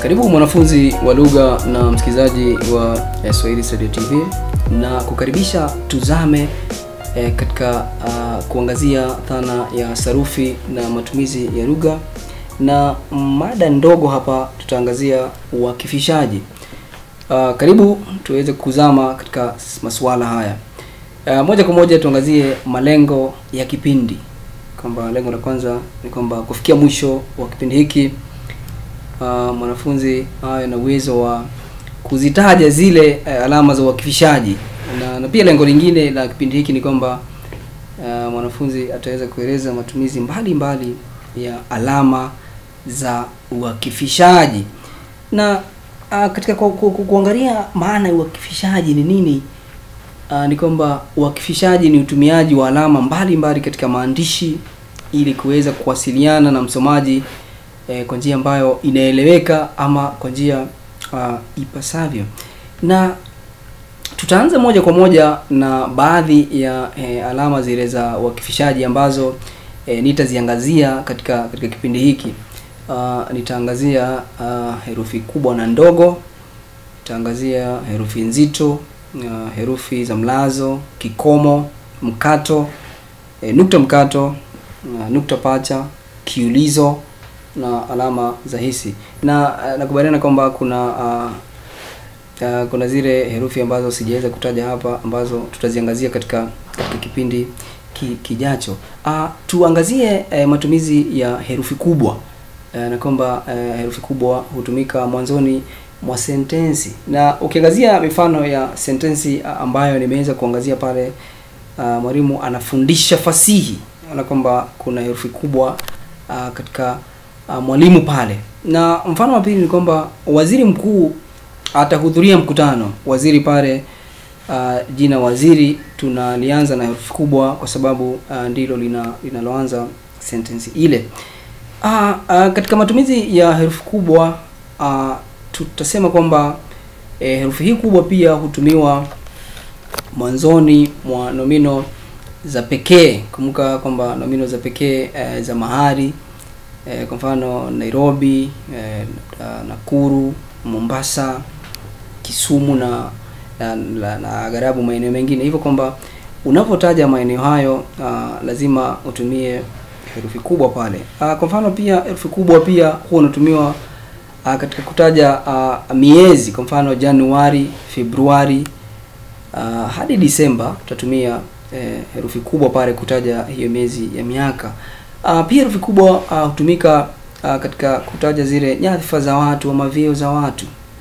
Karibu mwanafunzi wa lugha na msikilizaji wa eh, Swahili Studio TV na kukaribisha tuzame eh, katika uh, kuangazia dhana ya sarufi na matumizi ya lugha, na mada ndogo hapa tutaangazia uakifishaji. Uh, karibu tuweze kuzama katika masuala haya. Uh, moja kwa moja tuangazie malengo ya kipindi, kwamba lengo la kwanza ni kwamba kufikia mwisho wa kipindi hiki uh, mwanafunzi awe na uwezo wa kuzitaja zile uh, alama za uakifishaji na, na pia lengo lingine la kipindi hiki ni kwamba uh, mwanafunzi ataweza kueleza matumizi mbalimbali mbali ya alama za uakifishaji na uh, katika ku, ku, ku, kuangalia maana ya uakifishaji ni nini uh, ni kwamba uakifishaji ni utumiaji wa alama mbalimbali mbali katika maandishi ili kuweza kuwasiliana na msomaji eh, kwa njia ambayo inaeleweka ama kwa njia uh, ipasavyo na tutaanza moja kwa moja na baadhi ya eh, alama zile za uakifishaji ambazo eh, nitaziangazia katika katika kipindi hiki uh, nitaangazia uh, herufi kubwa na ndogo nitaangazia herufi nzito uh, herufi za mlazo kikomo mkato eh, nukta mkato uh, nukta pacha kiulizo na alama za hisi na uh, nakubaliana kwamba kuna uh, uh, kuna zile herufi ambazo sijaweza kutaja hapa ambazo tutaziangazia katika katika kipindi ki, kijacho uh, tuangazie uh, matumizi ya herufi kubwa uh, na kwamba uh, herufi kubwa hutumika mwanzoni mwa sentensi na ukiangazia mifano ya sentensi uh, ambayo nimeweza kuangazia pale uh, mwalimu anafundisha fasihi na kwamba kuna herufi kubwa uh, katika uh, mwalimu pale na mfano wa pili ni kwamba waziri mkuu atahudhuria mkutano waziri pale uh, jina waziri tunalianza na herufi kubwa kwa sababu uh, ndilo lina linaloanza sentensi ile uh, uh, katika matumizi ya herufi kubwa uh, tutasema kwamba eh, herufi hii kubwa pia hutumiwa mwanzoni mwa nomino za pekee kumbuka kwamba nomino za pekee eh, za mahali eh, kwa mfano Nairobi eh, Nakuru Mombasa Kisumu na na, na, na agharabu maeneo mengine hivyo kwamba unapotaja maeneo hayo uh, lazima utumie herufi kubwa pale uh, kwa mfano pia herufi kubwa pia huwa unatumiwa uh, katika kutaja uh, miezi kwa mfano Januari Februari uh, hadi Disemba tutatumia eh, herufi kubwa pale kutaja hiyo miezi ya miaka uh, pia herufi kubwa hutumika uh, uh, katika kutaja zile nyadhifa za watu ama vyeo za watu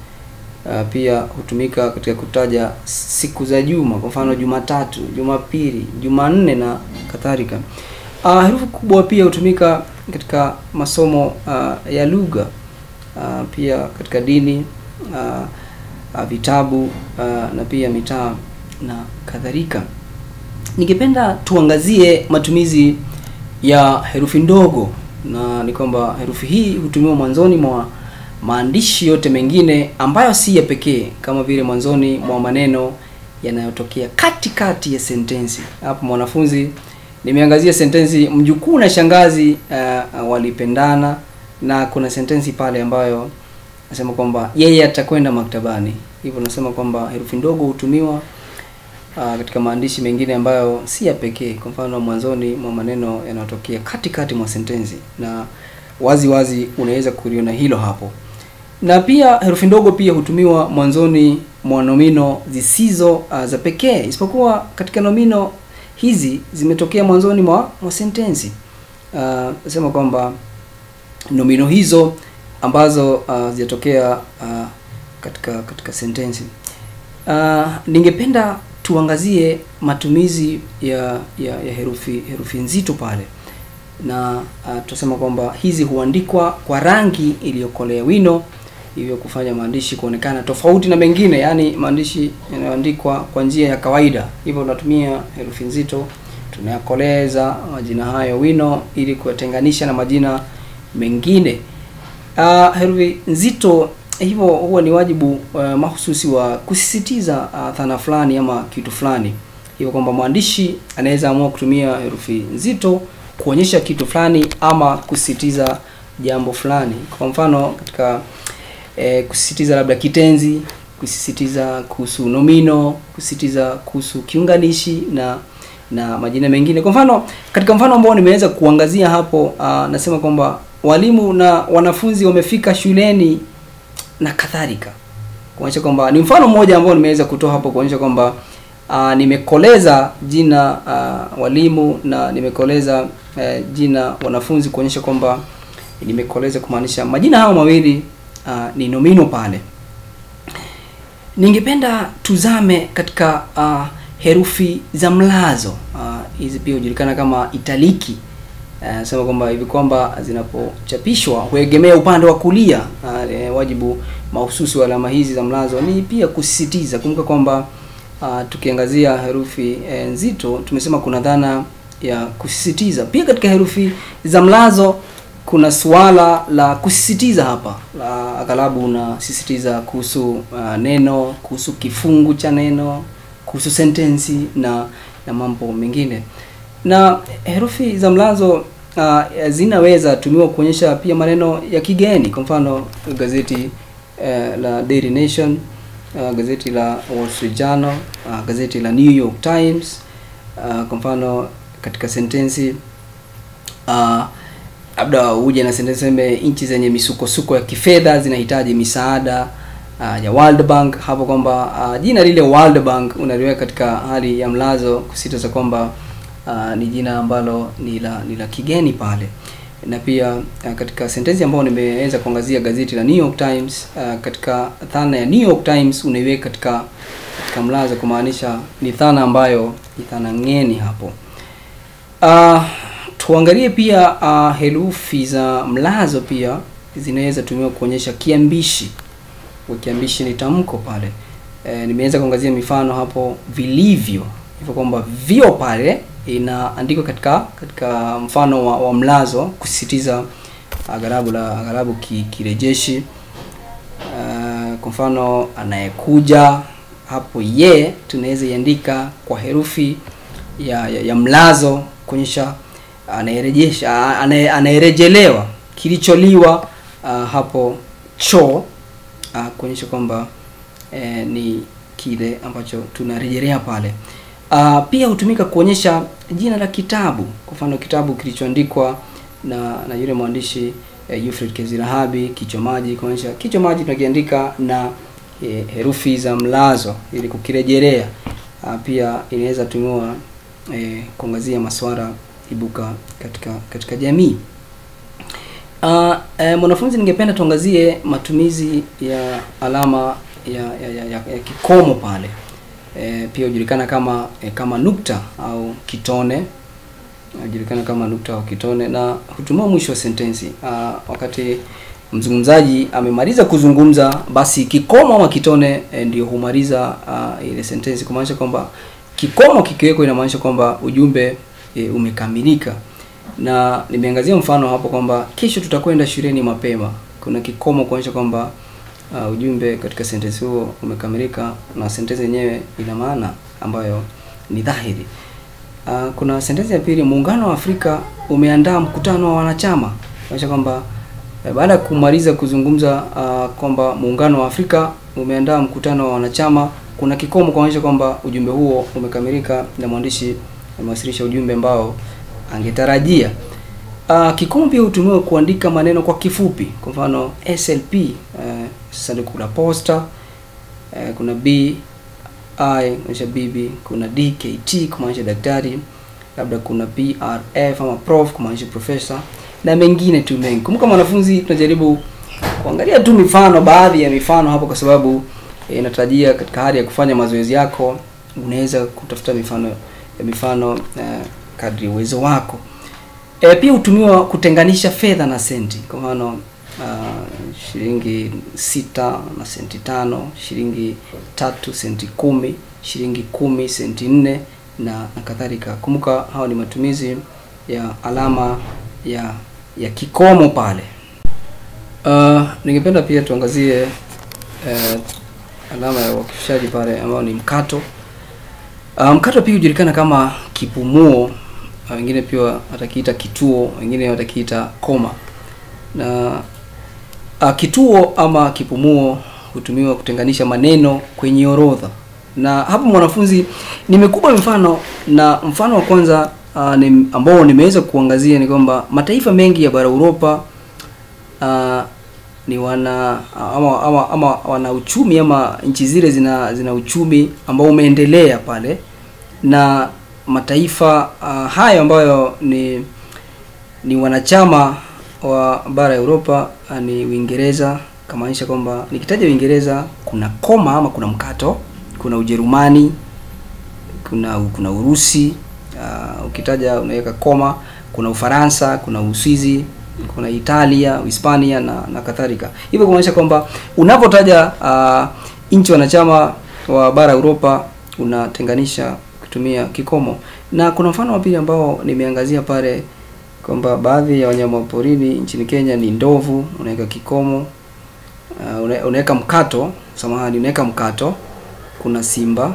uh, pia hutumika katika kutaja siku za juma kwa mfano Jumatatu, Jumapili, Jumanne na kadhalika. Uh, herufi kubwa pia hutumika katika masomo uh, ya lugha uh, pia katika dini uh, uh, vitabu uh, na pia mitaa na kadhalika. Ningependa tuangazie matumizi ya herufi ndogo, na ni kwamba herufi hii hutumiwa mwanzoni mwa maandishi yote mengine ambayo si ya pekee kama vile mwanzoni mwa maneno yanayotokea katikati ya sentensi. Hapo mwanafunzi, nimeangazia sentensi mjukuu na shangazi uh, walipendana, na kuna sentensi pale ambayo nasema kwamba yeye atakwenda maktabani. Hivyo nasema kwamba herufi ndogo hutumiwa uh, katika maandishi mengine ambayo si ya pekee, kwa mfano mwanzoni mwa maneno yanayotokea katikati mwa sentensi, na wazi wazi unaweza kuliona hilo hapo na pia herufi ndogo pia hutumiwa mwanzoni mwa nomino zisizo uh, za pekee isipokuwa katika nomino hizi zimetokea mwanzoni mwa, mwa sentensi uh, nasema kwamba nomino hizo ambazo uh, zinatokea uh, katika katika sentensi uh, ningependa tuangazie matumizi ya, ya, ya herufi herufi nzito pale na uh, tunasema kwamba hizi huandikwa kwa rangi iliyokolea wino hivyo kufanya maandishi kuonekana tofauti na mengine, yaani maandishi yanayoandikwa kwa njia ya kawaida. Hivyo tunatumia herufi nzito, tunayakoleza majina hayo wino ili kuyatenganisha na majina mengine. Uh, herufi nzito hivyo huwa ni wajibu uh, mahususi wa kusisitiza uh, dhana fulani ama kitu fulani, hivyo kwamba mwandishi anaweza amua kutumia herufi nzito kuonyesha kitu fulani ama kusisitiza jambo fulani. Kwa mfano katika eh, kusisitiza labda kitenzi kusisitiza kuhusu nomino kusisitiza kuhusu kiunganishi na na majina mengine kwa mfano katika mfano ambao nimeweza kuangazia hapo uh, nasema kwamba walimu na wanafunzi wamefika shuleni na kadhalika kuonyesha kwamba ni mfano mmoja ambao nimeweza kutoa hapo kuonyesha kwamba uh, nimekoleza jina uh, walimu na nimekoleza uh, jina wanafunzi kuonyesha kwamba nimekoleza kumaanisha majina hayo mawili uh, ni nomino pale ningependa tuzame katika uh, herufi za mlazo hizi uh, pia hujulikana kama italiki uh, sema kwamba hivi kwamba zinapochapishwa huegemea upande wa kulia uh, e, wajibu mahususi wa alama hizi za mlazo ni pia kusisitiza kumbuka kwamba uh, tukiangazia herufi e, nzito tumesema kuna dhana ya kusisitiza pia katika herufi za mlazo kuna suala la kusisitiza hapa la aghalabu unasisitiza kuhusu uh, neno kuhusu kifungu cha neno kuhusu sentensi na na mambo mengine na herufi za mlazo uh, zinaweza tumiwa kuonyesha pia maneno ya kigeni kwa mfano gazeti uh, la Daily Nation uh, gazeti la Wall Street Journal uh, gazeti la New York Times uh, kwa mfano katika sentensi uh, labda uje na sentensi seme nchi zenye misukosuko ya kifedha zinahitaji misaada uh, ya World Bank hapo kwamba uh, jina lile World Bank unaliweka katika hali ya mlazo kusisitiza kwamba uh, ni jina ambalo ni la ni la kigeni pale na pia uh, katika sentensi ambayo nimeweza kuangazia gazeti la New York Times uh, katika dhana ya New York Times unaiweka katika katika mlazo kumaanisha ni dhana ambayo ni dhana ngeni hapo uh, tuangalie pia uh, herufi za mlazo pia zinaweza tumiwa kuonyesha kiambishi kiambishi ni tamko pale e, nimeweza kuangazia mifano hapo vilivyo hivyo kwamba vio pale inaandikwa katika katika mfano wa, wa mlazo kusisitiza aghalabu la aghalabu ki, kirejeshi uh, kwa mfano anayekuja hapo ye tunaweza iandika kwa herufi ya, ya, ya mlazo kuonyesha anayerejesha anayerejelewa kilicholiwa uh, hapo choo uh, kuonyesha kwamba eh, ni kile ambacho tunarejelea pale uh, pia hutumika kuonyesha jina la kitabu kwa mfano kitabu kilichoandikwa na na yule mwandishi eh, Euphrates Kezilahabi kichwa maji kuonyesha kichwa maji tunakiandika na eh, herufi za mlazo ili kukirejelea uh, pia inaweza tumiwa eh, kuangazia masuala ibuka katika katika jamii Uh, eh, mwanafunzi ningependa tuangazie matumizi ya alama ya, ya, ya, ya, ya kikomo pale eh, pia hujulikana kama eh, kama nukta au kitone hujulikana kama nukta au kitone na hutumiwa mwisho wa sentensi uh, wakati mzungumzaji amemaliza kuzungumza basi kikomo ama kitone eh, ndio humaliza uh, ile sentensi kumaanisha kwamba kikomo kikiwekwa inamaanisha kwamba ujumbe eh, umekamilika na nimeangazia mfano hapo kwamba kesho tutakwenda shuleni mapema kuna kikomo kuonyesha kwamba uh, ujumbe katika sentensi huo umekamilika na sentensi yenyewe ina maana ambayo ni dhahiri uh, kuna sentensi ya pili muungano wa afrika umeandaa mkutano wa wanachama kuonyesha kwamba uh, baada ya kumaliza kuzungumza uh, kwamba muungano wa afrika umeandaa mkutano wa wanachama kuna kikomo kuonyesha kwamba ujumbe huo umekamilika na mwandishi amewasilisha ujumbe ambao angetarajia. Uh, kikomo pia hutumiwa kuandika maneno kwa kifupi. Kwa mfano SLP, uh, sanduku la posta. Uh, kuna B I kumaanisha bibi, kuna DKT kumaanisha daktari, labda kuna PRF ama prof kumaanisha profesa na mengine tu mengi. Kumbuka mwanafunzi, tunajaribu kuangalia tu mifano, baadhi ya mifano hapo, kwa sababu inatarajia eh, katika hali ya kufanya mazoezi yako unaweza kutafuta mifano ya mifano uh, kadri uwezo wako. E, pia hutumiwa kutenganisha fedha na senti. Kwa mfano uh, shilingi sita na senti tano, shilingi tatu senti kumi, shilingi kumi senti nne na, na kadhalika. Kumbuka hao ni matumizi ya alama ya ya kikomo pale. Uh, ningependa pia tuangazie uh, alama ya uakifishaji pale ambayo ni mkato. Uh, mkato pia hujulikana kama kipumuo wengine pia watakiita kituo, wengine watakiita koma. Na uh, kituo ama kipumuo hutumiwa kutenganisha maneno kwenye orodha na hapo mwanafunzi nimekupa mfano na mfano wa kwanza uh, ni, ambao nimeweza kuangazia ni kwamba mataifa mengi ya bara Uropa uh, ni wana ama, ama, ama wana uchumi ama nchi zile zina zina uchumi ambao umeendelea pale na mataifa uh, hayo ambayo ni ni wanachama wa bara ya Europa uh, ni Uingereza kamaanisha kwamba nikitaja Uingereza kuna koma ama kuna mkato, kuna Ujerumani, kuna kuna Urusi, uh, ukitaja unaweka koma, kuna Ufaransa, kuna Uswizi, kuna Italia, Hispania na na kadhalika. Hivyo kumaanisha kwamba unapotaja uh, nchi wanachama wa bara Europa unatenganisha kutumia kikomo, na kuna mfano wa pili ambao nimeangazia pale kwamba baadhi ya wanyama porini nchini Kenya ni ndovu, unaweka kikomo uh, unaweka mkato, samahani, unaweka mkato. Kuna simba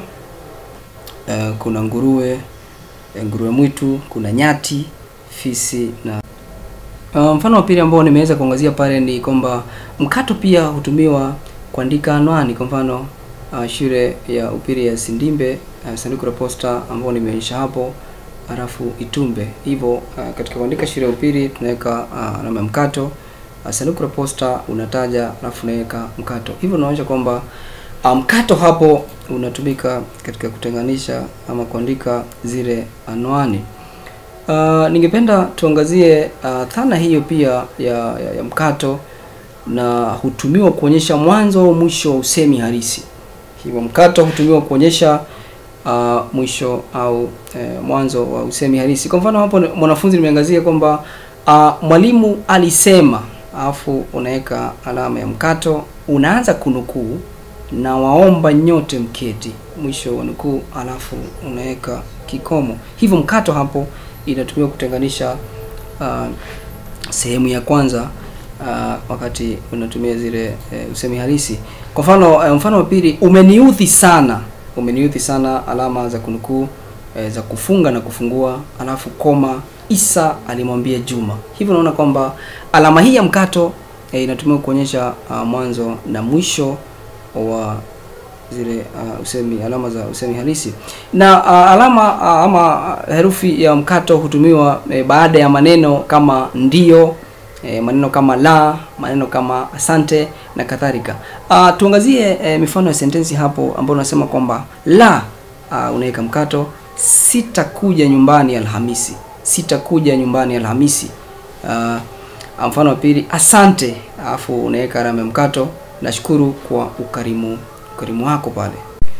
uh, kuna nguruwe, nguruwe mwitu, kuna nyati, fisi na uh, mfano wa pili ambao nimeweza kuangazia pale ni kwamba mkato pia hutumiwa kuandika anwani. Kwa mfano uh, shule ya upili ya Sindimbe uh, sanduku la posta ambao nimeonyesha hapo halafu Itumbe. Hivyo uh, katika kuandika shule ya upili tunaweka alama uh, ya mkato uh, sanduku la posta unataja alafu unaweka mkato. Hivyo unaonyesha kwamba mkato um, hapo unatumika katika kutenganisha ama kuandika zile anwani. Uh, ningependa tuangazie uh, dhana hiyo pia ya, ya, ya mkato na hutumiwa kuonyesha mwanzo au mwisho wa usemi halisi. Hivyo mkato hutumiwa kuonyesha uh, mwisho au eh, mwanzo wa usemi halisi. Kwa mfano hapo mwanafunzi nimeangazia kwamba uh, mwalimu alisema, alafu unaweka alama ya mkato, unaanza kunukuu na waomba nyote mketi, mwisho wa nukuu, alafu unaweka kikomo. Hivyo mkato hapo inatumiwa kutenganisha uh, sehemu ya kwanza uh, wakati unatumia zile uh, usemi halisi. Kwa mfano uh, mfano wa pili, umeniudhi sana umeniudhi sana, alama za kunukuu e, za kufunga na kufungua, alafu koma. Isa alimwambia Juma. Hivyo unaona kwamba alama hii ya mkato e, inatumika kuonyesha uh, mwanzo na mwisho wa zile uh, usemi alama za usemi halisi na uh, alama uh, ama herufi ya mkato hutumiwa e, baada ya maneno kama ndio e, maneno kama la, maneno kama asante na kadhalika. Uh, tuangazie e, mifano ya sentensi hapo ambayo unasema kwamba la, uh, unaweka mkato, sitakuja nyumbani Alhamisi, sitakuja nyumbani Alhamisi. Uh, mfano wa pili, asante, alafu unaweka alama ya mkato, nashukuru kwa ukarimu ukarimu wako pale.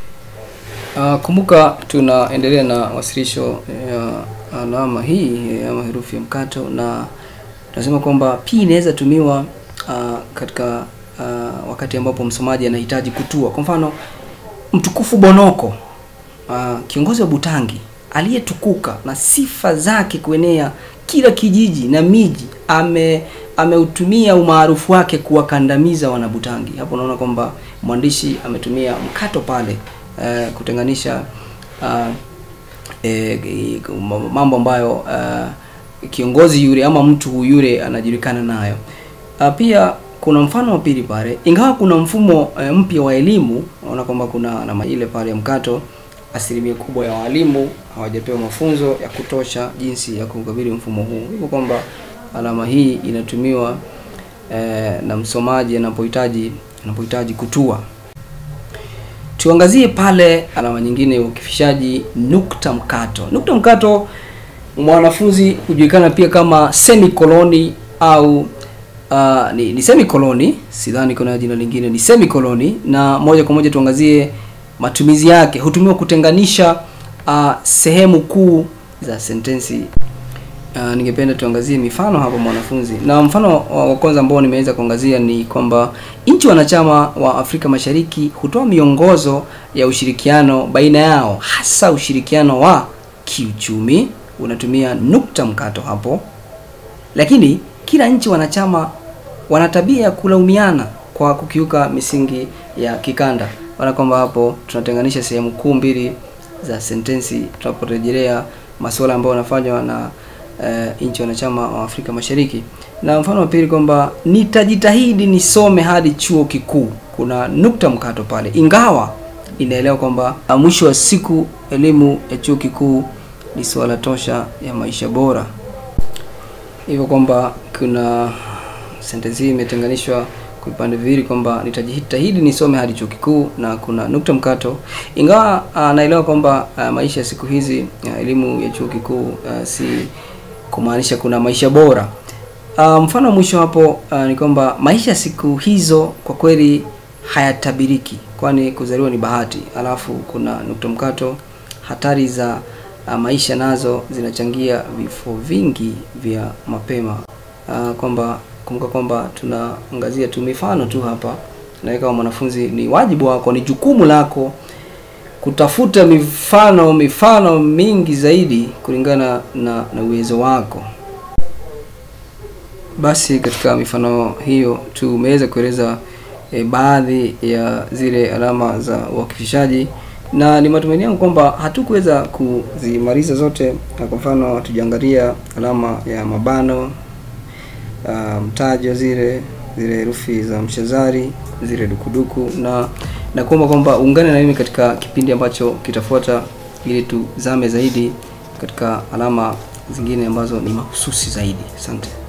Uh, kumbuka tunaendelea na wasilisho ya alama hii ama herufi ya mkato na tunasema kwamba pia inaweza tumiwa uh, katika uh, wakati ambapo msomaji anahitaji kutua. Kwa mfano, mtukufu Bonoko uh, kiongozi wa Butangi aliyetukuka na sifa zake kuenea kila kijiji na miji, ame ameutumia umaarufu wake kuwakandamiza wanabutangi. Hapo unaona kwamba mwandishi ametumia mkato pale uh, kutenganisha uh, e, mambo ambayo uh, kiongozi yule ama mtu yule anajulikana nayo. Uh, pia kuna mfano wa pili pale, ingawa kuna mfumo uh, mpya wa elimu, unaona kwamba kuna na ile pale ya mkato, asilimia kubwa ya walimu hawajapewa mafunzo ya kutosha jinsi ya kukabili mfumo huu, hivyo kwamba alama hii inatumiwa eh, na msomaji anapohitaji anapohitaji kutua. Tuangazie pale alama nyingine ya ukifishaji, nukta mkato. Nukta mkato mwanafunzi hujulikana pia kama semikoloni au uh, ni, ni semikoloni, sidhani kuna jina lingine, ni semikoloni. Na moja kwa moja tuangazie matumizi yake. Hutumiwa kutenganisha uh, sehemu kuu za sentensi. Uh, ningependa tuangazie mifano hapo mwanafunzi, na mfano wa kwanza ambao nimeweza kuangazia ni kwamba nchi wanachama wa Afrika Mashariki hutoa miongozo ya ushirikiano baina yao, hasa ushirikiano wa kiuchumi unatumia nukta mkato hapo, lakini kila nchi wanachama wana tabia ya kulaumiana kwa kukiuka misingi ya kikanda. Wana kwamba hapo tunatenganisha sehemu kuu mbili za sentensi tunaporejelea masuala ambayo yanafanywa na uh, nchi wanachama wa Afrika Mashariki. na mfano wa pili kwamba nitajitahidi nisome hadi chuo kikuu. Kuna nukta mkato pale, ingawa inaelewa kwamba ah, mwisho wa siku elimu ya chuo kikuu ni suala tosha ya maisha bora hivyo kwamba kuna sentensi hii imetenganishwa kwa vipande viwili kwamba nitajitahidi nisome hadi chuo kikuu na kuna nukta mkato ingawa uh, naelewa kwamba uh, maisha ya siku hizi uh, elimu ya chuo kikuu uh, si kumaanisha kuna maisha bora uh, mfano wa mwisho hapo uh, ni kwamba maisha ya siku hizo kwa kweli hayatabiriki kwani kuzaliwa ni bahati alafu kuna nukta mkato hatari za uh, maisha nazo zinachangia vifo vingi vya mapema uh, kwamba kumbuka kwamba tunaangazia tu mifano tu hapa na kama mwanafunzi ni wajibu wako ni jukumu lako kutafuta mifano mifano mingi zaidi kulingana na, na uwezo wako basi katika mifano hiyo tumeweza kueleza e, baadhi ya zile alama za uakifishaji na ni matumaini yangu kwamba hatukuweza kuzimaliza zote na kwa mfano hatujaangalia alama ya mabano uh, mtajo zile zile herufi za mshazari zile dukuduku na na kuomba kwamba uungane na mimi katika kipindi ambacho kitafuata ili tuzame zaidi katika alama zingine ambazo ni mahususi zaidi asante